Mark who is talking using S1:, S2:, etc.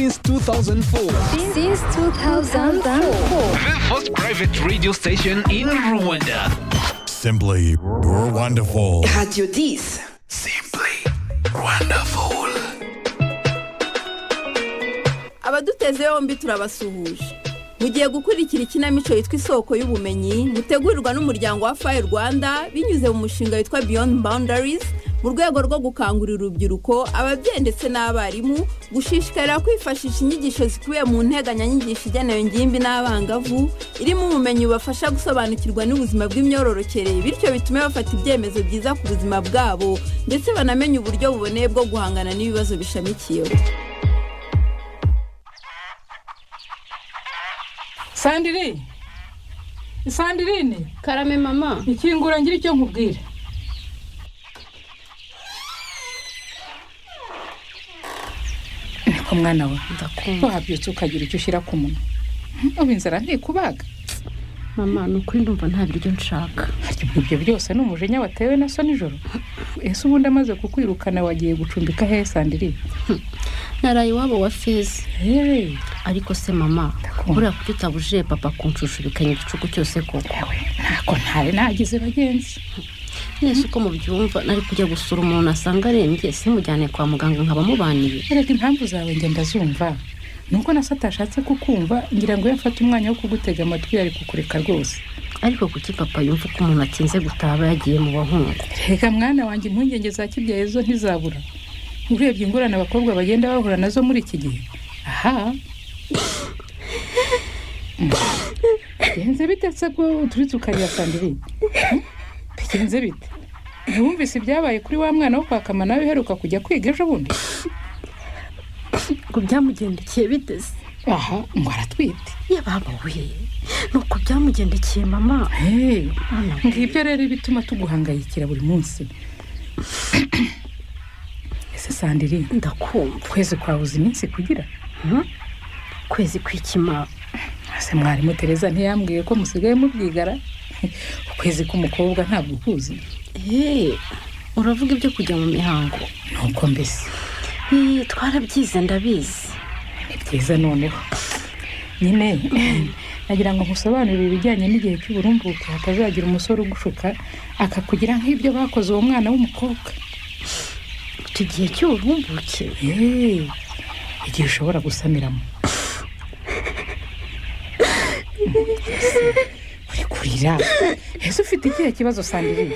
S1: Since 2004.
S2: Since 2004.
S3: The first private radio station in Rwanda.
S4: Simply wonderful.
S5: Radio 10.
S3: Simply wonderful.
S6: abaduteze yombi turabasuhuje mugiye gukurikira ikinamico yitwa isoko y'ubumenyi mutegurirwa n'umuryango wa fayi rwanda binyuze mu mushinga witwa beyond boundaries mu rwego rwo gukangurira urubyiruko ababyeyi ndetse n'abarimu gushishikarira kwifashisha inyigisho zikubiye mu nteganyanyigisho igenewe ingimbi n'abangavu irimo ubumenyi bubafasha gusobanukirwa n'ubuzima bw'imyororokere bityo bitume bafata ibyemezo byiza ku buzima bwabo ndetse banamenye uburyo buboneye bwo guhangana n'ibibazo bishamikiyeho
S7: sandiri sandirine
S2: Karame mama.
S7: ikingura ngira icyo nkubwira niko mwana we
S2: Ndakumva.
S7: wabyutse ukagira icyo ushyira ku munwa Hmm, ubu inzara ntikubaga
S2: Mama ni ukuri ndumva nta biryo nshaka.
S7: harya ubwo ibyo byose ni umujinya watewe na so nijoro ese ubundi amaze kukwirukana wagiye gucumbika hehe sandiri
S2: Naraye iwabo wa Fezi.
S7: Hey,
S2: Ariko se mama,
S7: Ndakumva.
S2: buriya kuki utabujije papa kunshushubikanya igicuku cyose koko.
S7: yawe ntako ntari nagize bagenzi
S2: Nese uko mubyumva nari kujya gusura umuntu asanga arembye simujyane kwa muganga nkaba mubaniye.
S7: reka impamvu zawe njye ndazumva nuko na so atashatse kukumva ngira ngo yafate umwanya wo kugutega amatwi yari kukureka rwose
S2: Ariko kuki papa yumva ko umuntu atinze gutaba yagiye mu bahungu.
S7: reka mwana wanjye impungenge za kibyeyi zo ntizabura urebye ingorane abakobwa bagenda bahura nazo muri iki gihe aha bigenze bite se ko uturutse ukarira sandiri Hmm? bigenze bite ntiwumvise ibyabaye kuri wa mwana wo kwakama nawe uheruka kujya kwiga ejo bundi
S2: Ngo byamugendekeye biteze.
S7: aha ngo aratwite
S2: Yababa we. Nuko byamugendekeye mama.
S7: Hey,
S2: Hano.
S7: ngibyo rero bituma tuguhangayikira buri munsi ese sandiri
S2: Ndakumva.
S7: ukwezi kwabuze iminsi kugira
S2: Hmm? Kwezi kwikima.
S7: ese mwarimu tereza ntiyambwiye ko musigaye mubyigara ukwezi k'umukobwa ntabwo ukuzi
S2: Eh, uravuga ibyo kujya mu mihango.
S7: nuko mbese
S2: Ih, Twarabyize ndabizi.
S7: ni byiza noneho nyine nagira ngo nkusobanurire ibijyanye n'igihe cy'uburumbuke hatazagira umusore ugushuka akakugira nk'ibyo bakoze uwo mwana w'umukobwa
S2: Iki gihe cy'ububumbuke
S7: Hey, igihe ushobora gusamiramo uri kurira ese ufite ikihe kibazo sandiri